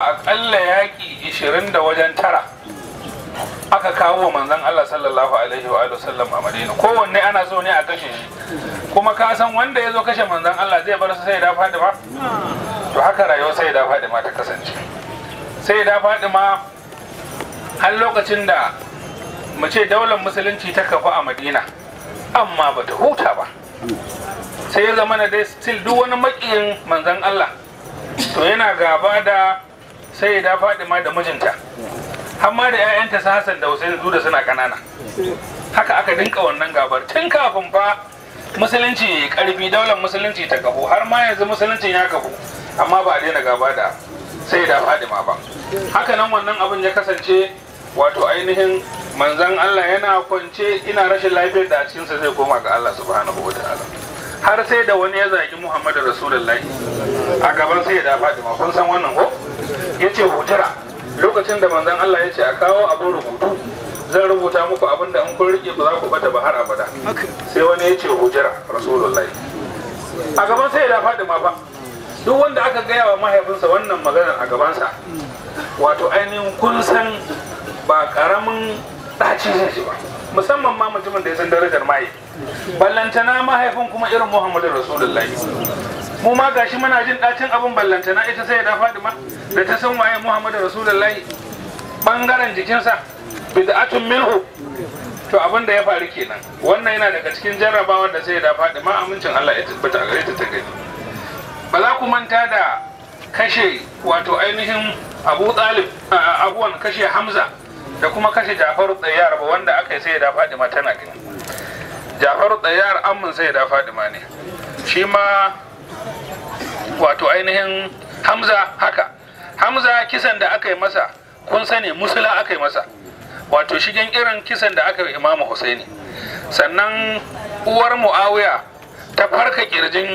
aƙalla yaƙi ishirin da wajen tara aka kawo manzon Allah sallallahu alaihi wa sallam a Madina kowanne ana so ne a kashe shi kuma ka san wanda ya zo kashe manzon Allah zai bar su sai da Fadima to haka rayuwar sai da Fadima ta kasance sai da Fadima har lokacin da mu ce daular musulunci ta kafa a Madina amma ba ta huta ba sai ya zama na dai still duk wani makiyin manzon Allah to yana gaba da sai da Fadima da mijinta amma da 'ya'yanta su Hassan da Hussein su da suna kanana haka aka dinka wannan gabar tun kafin fa musulunci ya karfi daular musulunci ta kafu har ma yanzu musuluncin ya kafu amma ba a daina gaba da sai da Fadima ba haka nan wannan abin ya kasance wato ainihin manzan Allah yana kwance ina rashin lafiyar da a cikinsa zai koma ga Allah subhanahu wa ta'ala har sai da wani ya zagi Muhammadu Rasulullahi a gaban sai da Fadima kun san wannan ko yace hujira lokacin da manzon Allah ya ce a kawo abin rubutu zan rubuta muku abin da in kun rike ba za ku bata ba har abada sai wani ya ce hujira Rasulullahi a gaban sai da Fadima fa duk wanda aka gaya wa mahaifinsa wannan maganar a gabansa wato ainihin kun san ba karamin ɗaci zai ji ba musamman ma mutumin da ya san darajar maye ballantana mahaifin kuma irin muhammadu rasulullahi mu ma gashi muna jin ɗacin abin ballantana ita sai da fadima da ta san waye muhammadu rasulullahi bangaren jikinsa bid'atun minhu to abin da ya faru kenan wannan yana daga cikin jarrabawar da sai da fadima amincin Allah ya tabbata a gare ta ta gani ba za ku manta da kashe wato ainihin abu talib abuwan kashe hamza da kuma kashe jafaru tsayar ba wanda aka yi sai da fadima tana gani jafaru tsayar amin sai da fadima ne shi ma wato ainihin hamza haka hamza kisan da aka yi masa kun sani musula aka yi masa wato shigen irin kisan da aka yi imamu husaini sannan uwar muawiya ta farka kirjin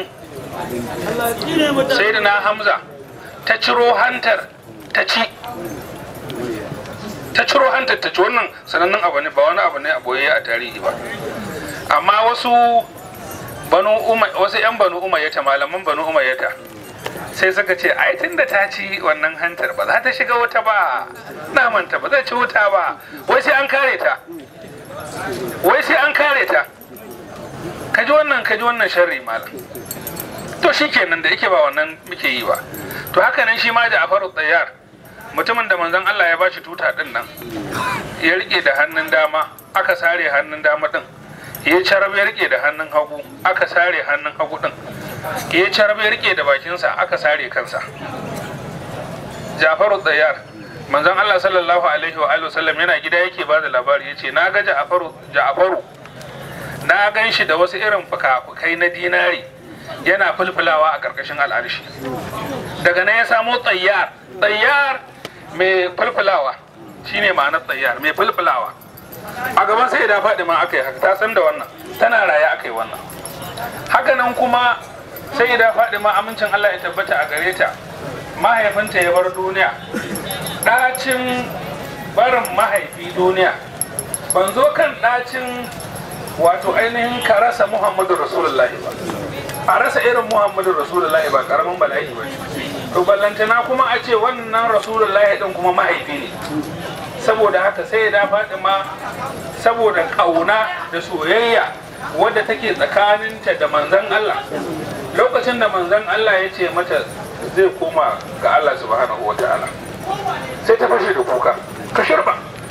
sayyidina hamza ta ciro hantar ta ci ta ciro hantar ta ci wannan sanannen abu ne ba wani abu ne a boye a tarihi ba amma wasu banu wasu yan banu umayyata malaman banu umayyata sai suka ce ai tunda ta ci wannan hantar ba za ta shiga wuta ba namanta ba zai ci wuta ba wai sai an kare ta wai sai an kare ta kaji wannan kaji wannan sharri malam to shikenan da yake ba wannan muke yi ba to haka nan shi ma da afaru tsayar mutumin da manzon Allah ya bashi tuta din nan ya rike da hannun dama aka sare hannun dama din ya carab ya rike da hannun hagu aka sare hannun hagu din ya carab ya rike da bakinsa aka sare kansa Jafaru tsayar manzon Allah sallallahu alaihi wa alihi wasallam yana gida yake ba da labari yace na ga Ja'faru Ja'faru na gan shi da wasu irin fuka-fukai na dinari yana fulfulawa a ƙarƙashin al'arshi daga nan ya samo tsayyar tsayyar mai fulfulawa shine ma'anar tsayyar mai fulfulawa a gaban sai da faɗi ma aka yi haka ta san da wannan tana raye aka yi wannan haka nan kuma sai da faɗi ma amincin Allah ya tabbata a gare ta mahaifinta ya bar duniya ɗacin barin mahaifi duniya ban zo kan ɗacin wato ainihin ka rasa muhammadu rasulullahi ba a rasa irin muhammadu rasulullahi ba karamin bala'i ba to ballantana kuma a ce wannan rasulullahi din kuma mahaifi ne saboda haka sai ya faɗi ma saboda ƙauna da soyayya wadda take tsakaninta da manzan Allah lokacin da manzan Allah ya ce mata zai koma ga Allah subhanahu wa ta'ala sai ta fashe da kuka ka shirba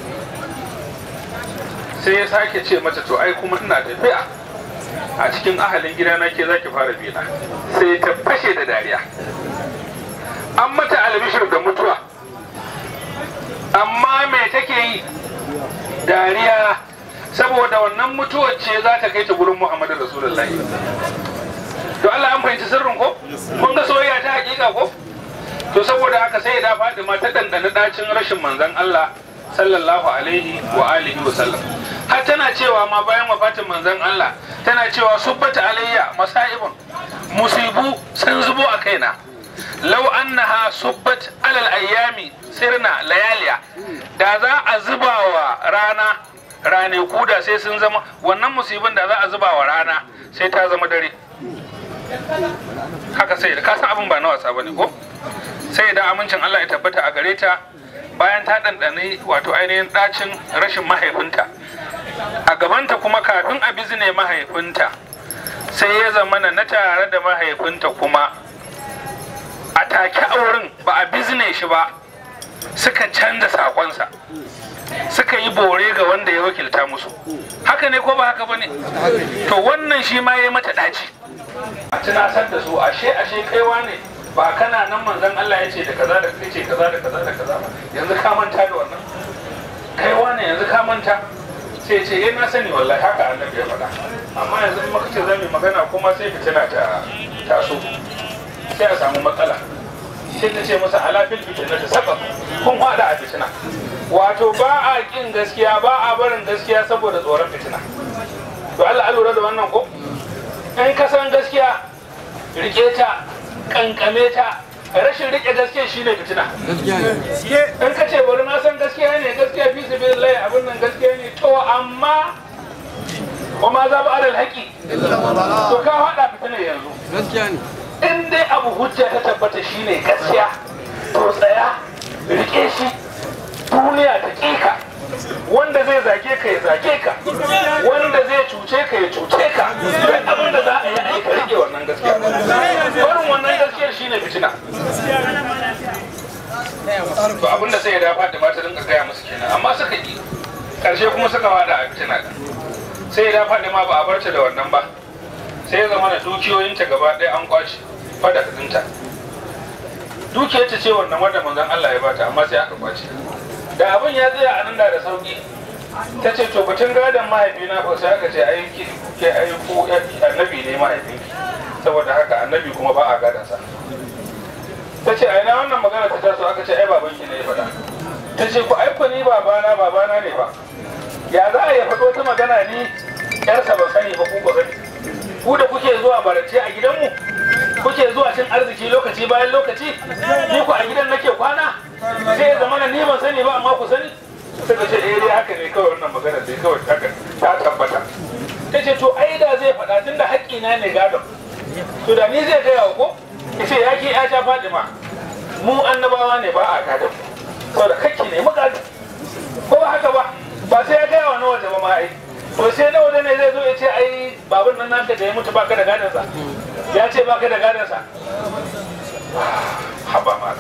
sai ya sake ce mata to ai kuma ina tafiya a cikin ahalin gidana ke zaki fara bina sai ta fashe da dariya an mata albishir da mutuwa amma me take yi dariya saboda wannan mutuwar ce za ta kai ta gurin muhammadu rasulullahi to Allah an fahimci sirrin ko kun ga soyayya ta hakika ko to saboda haka sai da Fatima ta dandana dacin rashin manzon Allah sallallahu alaihi wa alihi wa sallam har tana cewa ma bayan wafatin manzon Allah tana cewa subbata alayya masaibun musibu sun zubo a kaina law annaha subbat alal ayyami sirna layaliya da za a zuba wa rana rane kuda sai sun zama wannan musibin da za a zuba wa rana sai ta zama dare haka sai ka san abin ba na wasa bane ko sai da amincin Allah ya tabbata a gare ta bayan ta ɗanɗani wato ainihin ɗacin rashin mahaifinta a gabanta kuma kafin a bizne mahaifinta sai ya zamana na tare da mahaifinta kuma a take auren ba a bizne shi ba suka canza sakonsa suka yi bore ga wanda ya wakilta musu haka ne ko ba haka ba ne to wannan shi ma ya yi mata ɗaci a tunatar da su ashe ashe kaiwa ne ba kana nan manzon Allah ya ce da kaza da kai ce kaza da kaza da kaza ba yanzu ka manta da wannan kaiwa ne yanzu ka manta sai ce eh na sani wallahi haka annabi ya faɗa amma yanzu in muka ce za mu magana kuma sai fitina ta taso sai a samu matsala sai ta ce masa alafil fitina ta saba kun hada a fitina wato ba a kin gaskiya ba a barin gaskiya saboda tsoron fitina to Allah lura da wannan ko in ka san gaskiya rike ta kankame ta rashin rike gaskiya shine fitina in ka ce bari na san gaskiya ne gaskiya fi sabilillahi abin nan gaskiya ne to amma wa ma za ba adal haƙi to ka haɗa fitina yanzu gaskiya ne in dai abu hujja ta tabbata shine gaskiya to tsaya rike shi duniya ta ƙika wanda zai zage ka ya zage ka wanda zai cuce ka ya cuce ka duk abin da za a yi aika rike wannan gaskiya barin wannan gaskiyar shine fitina to abin da sai ya dafa da mata rinka gaya musu kenan amma suka yi karshe kuma suka wada a fitina sai ya dafa da ma ba a barta da wannan ba sai ya zama da dukiyoyinta gaba ɗaya an kwace fada ɗinta dukiyarta ce wannan wanda manzon Allah ya bata amma sai aka kwace da abin ya tsaya a nan da da sauki ta ce to batun gadon mahaifina ba sai aka ce ai ki ke ai ko annabi ne mahaifinki saboda haka annabi kuma ba a gadansa ta ce ai na wannan magana ta taso aka ce ai babanki ne ya faɗa ta ce ku ai ku ni babana babana ne ba ya za a yi faɗo ta magana ni yarsa ban sani ba ku ba sani ku da kuke zuwa barance a gidanmu kuke zuwa cin arziki lokaci bayan lokaci ni ku a gidan nake kwana sai ya zama ni ban sani ba amma ku sani suka ce eh dai haka ne kawai wannan magana dai kawai haka ta tabbata ta ce to ai da zai faɗa tunda haƙƙina ne gadon to da ni zai gaya ko ya ce ya ke ya ta fadima mu annabawa ne ba a gadon saboda kakki ne mu gadon ko ba haka ba ba sai ya gaya wa na waje ba ma ai to sai na waje ne zai zo ya ce ai babun nan naka da ya mutu baka da gadonsa ya ce baka da gadonsa haba mana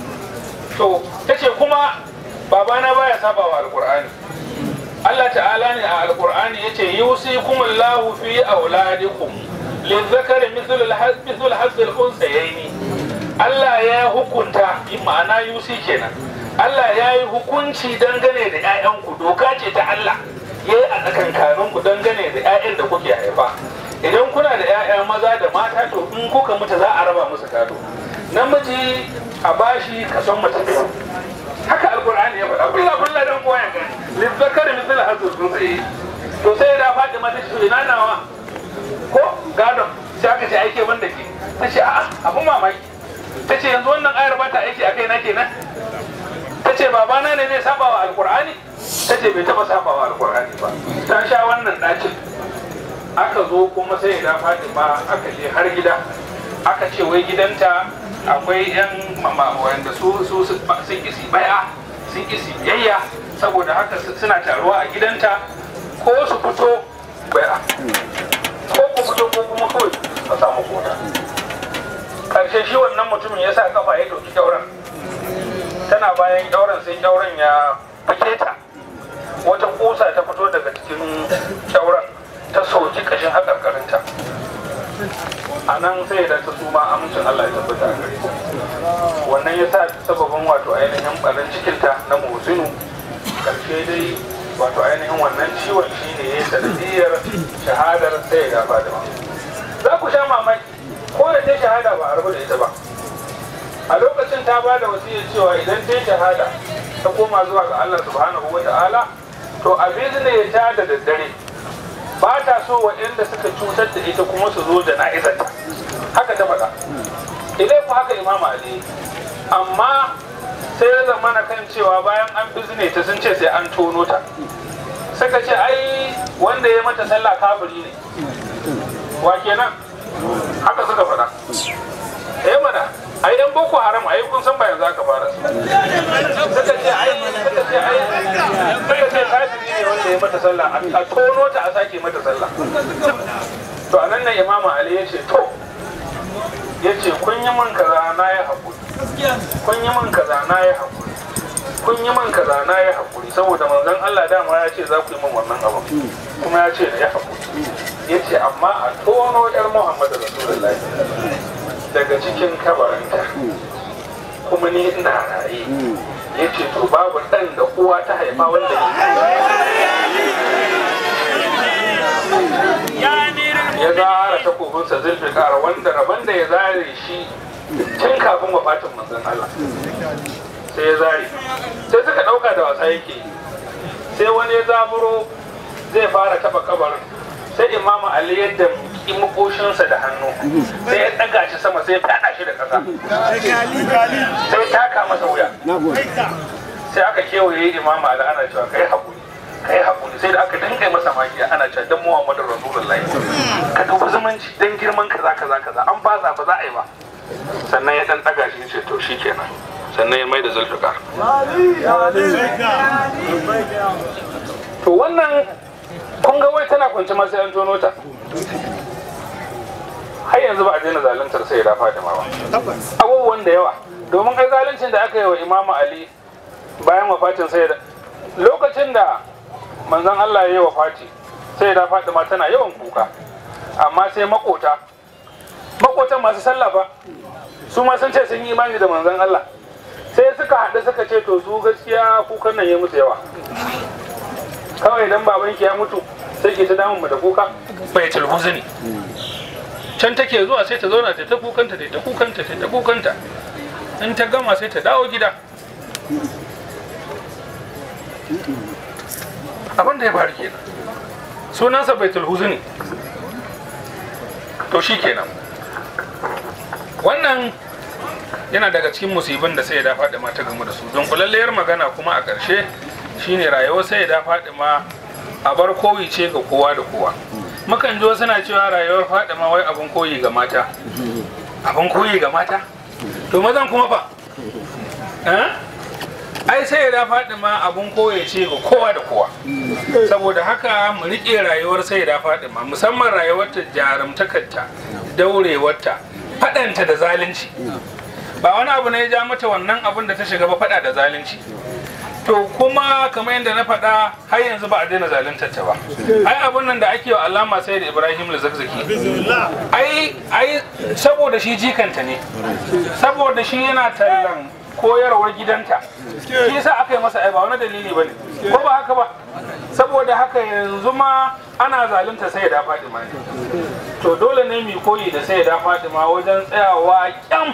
to ta ce kuma babana baya saba wa alkur'ani Allah ta'ala ne a alkur'ani yace yusikum Allahu fi auladikum lizzakari mithlu al-hazzl al-unsayaini Allah ya hukunta ma'ana yusi kenan Allah ya yi hukunci dangane da 'ya'yanku doka ce ta Allah ya yi a tsakankaninku dangane da 'ya'yan da kuke haifa idan kuna da 'ya'ya maza da mata to in kuka mutu za a raba musu gado namiji a bashi kason mace biyu haka alkur'ani ya faɗa kulla kulla dan kowa ya gani lizzakari misal hazzul unsayi to sai da Fatima ta ce ina nawa ko gadon sai aka ce aike wanda ke ta ce a'a abun mamaki ta ce yanzu wannan ayar ba ta aiki a kai na kenan ta ce babana ne zai saba wa alkur'ani ta ce bai taba saba wa alkur'ani ba ta sha wannan ɗacin aka zo kuma sai da fatima aka je har gida aka ce wai gidanta akwai yan mama wanda su su sun kisi baya sun kisi biyayya saboda haka suna taruwa a gidanta ko su fito baya ko ku fito ko kuma kawai a samu kota karshe shi wannan mutumin ya sa kafa ya doki kyauran tana bayan kyauran sai kyauran ya fake ta wata kusa ta fito daga cikin kyauran ta soki kashin hakarkarinta a nan sai da ta suma amincin Allah ya tabbata a gare ta wannan ya sa sababin wato ainihin ɓarin cikinta na musinu karshe dai wato ainihin wannan ciwon shi ne ya sanadiyar shahadar sai ya fadima za ku sha mamaki ko da ta shahada ba a rabu da ita ba a lokacin ta ba da wasiyar cewa idan ta yi shahada ta koma zuwa ga Allah subhanahu wa ta'ala to abin ne ta da daddare ba ta so waɗanda suka cutar da ita kuma su zo da na'izarta haka ta faɗa idan ku haka imam ali amma sai ya zama na kan cewa bayan an bizne ta sun ce sai an tono ta suka ce ai wanda ya mata sallah kafiri ne wa kenan haka suka faɗa eh mana ai yan boko haram ai kun san ba yanzu aka fara su suka ce ai suka ce ai suka ce kafiri ne wanda ya mata sallah a tono ta a sake mata sallah to a nan nan imamu ali ya ce to ya ce kun yi min kaza na yi haƙuri kun yi min kaza na yi haƙuri kun yi min kaza na yi haƙuri saboda manzon Allah dama ya ce za ku yi min wannan abu kuma ya ce da ya haƙuri ya ce amma a tono yar Muhammadu Rasulullahi daga cikin kabarinta kuma ni ina raye ya ce to babu ɗan da uwa ta haifa wanda ya zara takobinsa zulfikar wanda rabon da ya zare shi tun kafin wafatin manzon Allah sai ya zare sai suka ɗauka da wasa yake sai wani ya zaburo zai fara taɓa kabarin sai imamu ali yadda ki makoshinsa da hannu sai ya ɗaga shi sama sai ya fyaɗa shi da ƙasa sai taka masa wuya sai aka kewaye imamu ali ana cewa kai haƙuri kai haƙuri sai da aka dinga masa magiya ana cewa dan muhammadu rasulullahi ka dubi zumunci dan girman kaza kaza kaza an baza ba za a yi ba sannan ya dan ɗaga shi ce to shikenan sannan ya mai da zulfikar to wannan kun ga wai tana kwance ma sai an tono ta har yanzu ba a daina zaluntar sai da Fatima ba abubuwan da yawa domin ai zaluncin da aka yi wa Imamu Ali bayan wafatin sai da lokacin da manzon Allah ya yi wafati sai da Fatima tana yawan kuka amma sai makota makotan masu sallah fa su ma sun ce sun yi imani da manzon Allah sai suka haɗu suka ce to su gaskiya kukan nan ya musu yawa kawai idan babanki ya mutu sai ke ta damun mu da kuka bai talbuzu ne can take zuwa sai ta zauna ta ta kukanta ta ta kukanta ta ta kukanta in ta gama sai ta dawo gida abin da ya faru kenan sunansa baitul huzni to shi kenan wannan yana daga cikin musibin da sai ya faɗi ma ta gamu da su don kulalliyar magana kuma a ƙarshe shine rayuwar sai ya faɗi ma a bar koyi ce ga kowa da kowa mukan ji suna cewa rayuwar faɗi ma wai abin koyi ga mata abin koyi ga mata to mazan kuma fa ai sai ya faɗi ma abin koyi ce ga kowa da kowa saboda haka mu riƙe rayuwar sai ya faɗi ma musamman rayuwarta jarumtakarta daurewarta faɗanta da zalunci ba wani abu ne ya ja mata wannan abin da ta shiga ba faɗa da zalunci to kuma kamar yadda na faɗa har yanzu ba a daina zaluntar ta ba ai abun nan da ake wa alama sai da ibrahim zakzaki ai ai saboda shi jikanta ne saboda shi yana tallan koyarwar gidanta shi yasa aka yi masa ai ba wani dalili bane ko ba haka ba saboda haka yanzu ma ana zalunta sai da Fatima ne to dole ne mu koyi da sai da Fatima wajen tsayawa kyam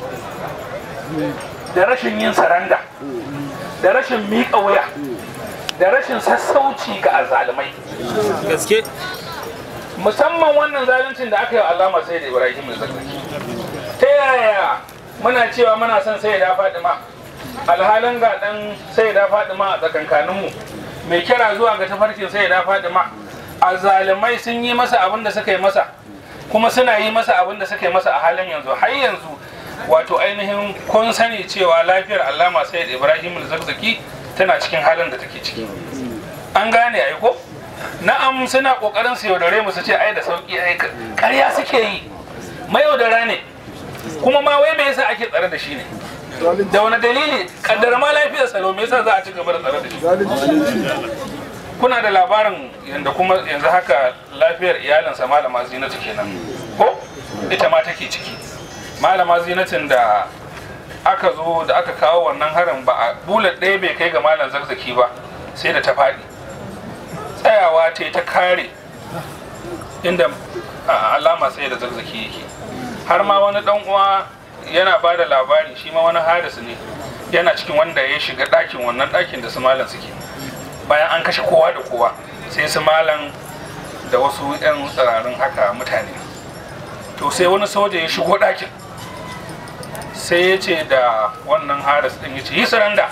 da rashin yin saranda da rashin miƙa wuya da rashin sassauci ga azalumai gaske musamman wannan zaluncin da aka yi wa alama sai da ibrahim zakzaki ta yaya muna cewa muna son sai da fadima alhalin ga dan sai da fadima a tsakankaninmu mai kira zuwa ga tafarkin sai da fadima azalumai sun yi masa abin da suka yi masa kuma suna yi masa abin da suka yi masa a halin yanzu har yanzu wato ainihin kun sani cewa lafiyar allama sayyid ibrahim zakzaki tana cikin halin da take ciki an gane ai ko na'am suna kokarin su yaudare mu su ce ai da sauki ai ƙarya suke yi mayaudara ne kuma ma wai me yasa ake tsare da shi ne da wani dalili kaddara ma lafiyar salo me yasa za a ci gaba da tsare da shi kuna da labarin yanda kuma yanzu haka lafiyar iyalinsa malama zinatu kenan ko ita ma take ciki malama zinatin da aka zo da aka kawo wannan harin ba a bulat ɗaya bai kai ga malam zarzaki ba sai da ta faɗi tsayawa ta ta kare inda alama sai da zarzaki yake har ma wani ɗan uwa yana ba da labari shi ma wani harisu ne yana cikin wanda ya shiga ɗakin wannan ɗakin da su malam suke bayan an kashe kowa da kowa sai su malam da wasu 'yan tsirarin haka mutane to sai wani soja ya shigo ɗakin sai ya ce da wannan haris ɗin ya ce yi saranda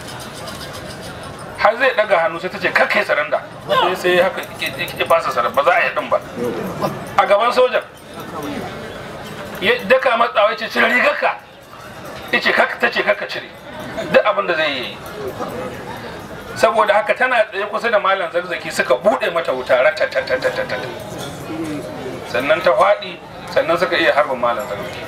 har zai ɗaga hannu sai ta ce kakka yi saranda sai sai haka ya fasa saranda ba za a yi ɗin ba a gaban sojan ya daka matsawa ce cire rigarka ice kaka ta ce kaka cire duk abin da zai yi saboda haka tana tsaye kusa da malam zarzaki suka bude mata wuta ratatatatata sannan ta faɗi sannan suka iya harbin malam zarzaki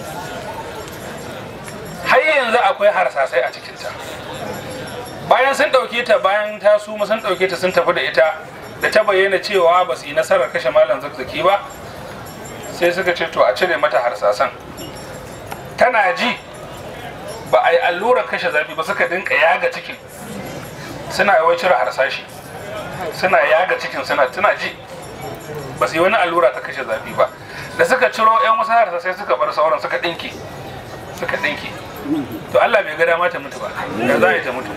har yanzu akwai harsasai a cikinta bayan sun ɗauke ta bayan ta suma sun ɗauke ta sun tafi da ita da ta bayyana cewa ba su yi nasarar kashe malam zarzaki ba sai suka ce to a cire mata harsasan tana ji ba a yi allurar kashe zafi ba suka dinka yaga cikin suna yawan cire harsashi suna yaga cikin suna tuna ji ba su yi wani allura ta kashe zafi ba da suka ciro yan wasu harsasai suka bar sauran suka dinki suka dinki to Allah bai ga dama ta mutu ba da za a yi ta mutu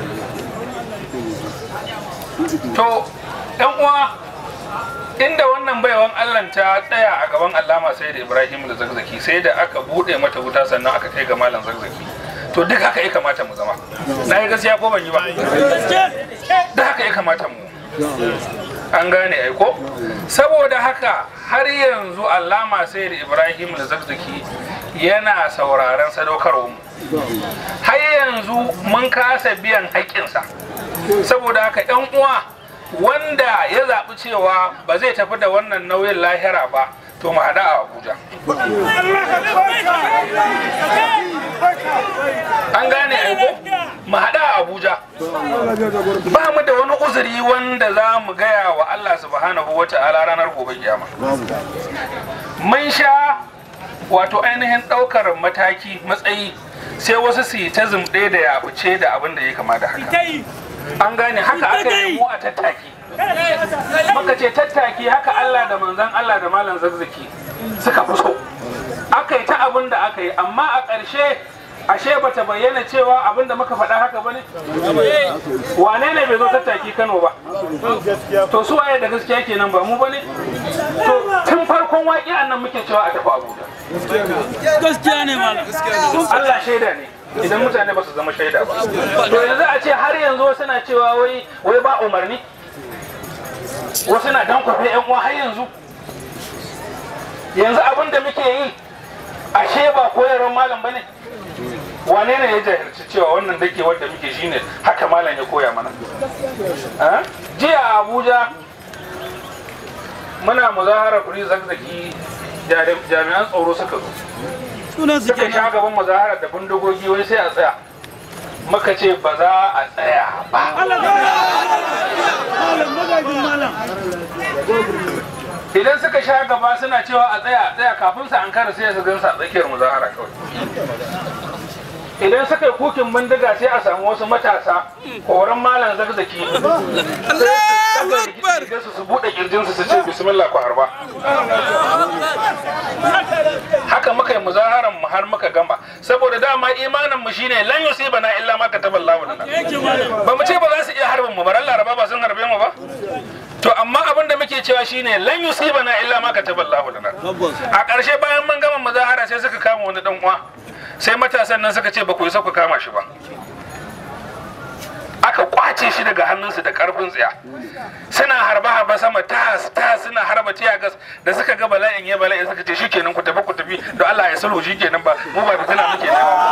to yan uwa inda wannan baiwan Allah ta tsaya a gaban Allama sai da Ibrahim da Zakzaki sai da aka bude mata wuta sannan aka kai ga malam Zakzaki to duk haka ya kamata mu zama na yi gaskiya ko ban yi ba duk haka ya kamata mu an gane aiko saboda haka har yanzu Allama sai da Ibrahim da Zakzaki yana sauraron sadaukarwa mu har yanzu mun kasa biyan haƙƙinsa saboda haka 'yan uwa wanda ya zaɓi cewa ba zai tafi da wannan nauyin lahira ba to mu haɗa a abuja an gane aiko mu haɗa a abuja ba mu da wani uzuri wanda za mu gaya wa allah subhanahu wa ta'ala ranar gobe kiyama mun sha wato ainihin ɗaukar mataki matsayi sai wasu su yi ta zumɗe da yabuce da abin da ya kama da haka an gane haka aka yi mu a tattaki muka ce tattaki haka Allah da manzan Allah da malam zazzaki suka fi so aka yi ta abin da aka yi amma a ƙarshe ashe bata bayyana cewa abin da muka faɗa haka bane wane ne bai zo tattaki Kano ba to su waye da gaskiya kenan ba mu bane to tun farkon waƙi nan muke cewa a tafi Abuja gaskiya ne malam Allah shaida ne idan mutane ba su zama shaida ba to yanzu a ce har yanzu wasu na cewa wai wai ba umarni wasu na dan kwafe yan uwa har yanzu yanzu abin da muke yi ashe ba koyarwar malam bane wane ne ya jahilci cewa wannan dake wanda muke shine haka malam ya koya mana jiya a abuja muna muzaharar kuri zakzaki jami'an tsaro suka zo sunan su suka kenan sha gaban muzaharar da bindigogi wai sai a tsaya muka ce ba za a tsaya ba malam magajin malam idan suka sha gaba suna cewa a tsaya a tsaya kafin su an kara sai su gansa a tsakiyar muzahara kawai idan suka yi kukin bindiga sai a samu wasu matasa horon malam zakzaki sai su su buɗe kirjinsu su ce bismillah ku harba haka muka yi muzaharan mu har muka gama saboda dama imanin mu shine lan yusibana illa ma kataballahu lana yake malam ba mu ce ba za su iya harbin mu ba ran laraba ba sun harbe mu ba to amma abin da muke cewa shine lan yusibana illa ma kataballahu lana tabbas a ƙarshe bayan mun gama muzahara sai suka kama wani dan uwa sai matasan nan suka ce ba ku yi ku kama shi ba aka kwace shi daga hannunsu da karfin tsiya suna harba harba sama tas tas suna harba tiyagas da suka ga bala'in ya bala'in suka ce shikenan ku tafi ku tafi don Allah ya sulhu shikenan ba mu ba fitina muke nema ba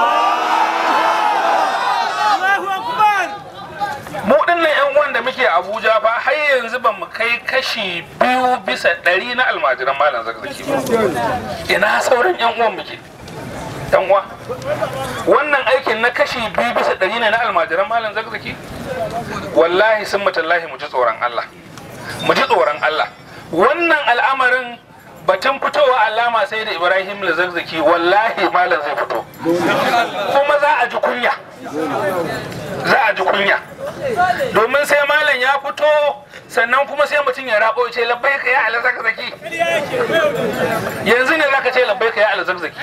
Allahu akbar mu dinnan yan uwan da muke Abuja fa har yanzu ba mu kai kashi biyu bisa ɗari na almajiran malam zakzaki ba ina sauran yan uwan muke yan uwa wannan aikin na kashi biyu bisa ɗari ne na almajiran malam zakzaki wallahi sun matallahi mu ji tsoron Allah mu ji tsoron Allah wannan al'amarin batun fitowa alama sai da Ibrahim da zakzaki wallahi malam zai fito kuma za a ji kunya za a ji kunya domin sai malam ya fito sannan kuma sai mutum ya rabo ya ce labbai ka ya ala zakzaki yanzu ne zaka ce labbai ka ya ala zakzaki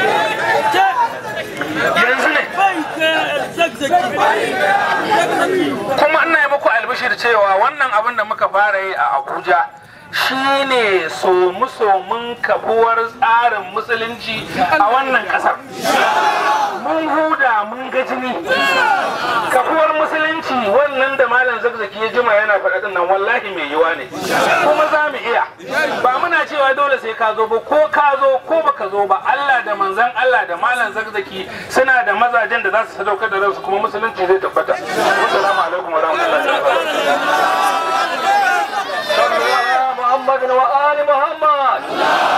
yanzu ne bai ka zakzaki zakzaki kuma ina yi muku albishir cewa wannan abin da muka fara yi a abuja shine somu-somun kafuwar tsarin musulunci a wannan kasar mun huda mun ga jini kafuwar musulunci wannan da malam zakzaki ya jima yana faɗa din nan wallahi mai yiwa ne kuma za mu iya ba muna cewa dole sai ka zo ba ko ka zo ko baka zo ba Allah da manzon Allah da malam zakzaki suna da mazajen da za su sadaukar da ransu kuma musulunci zai tabbata assalamu alaikum wa rahmatullahi wa barakatuh محمد وآل محمد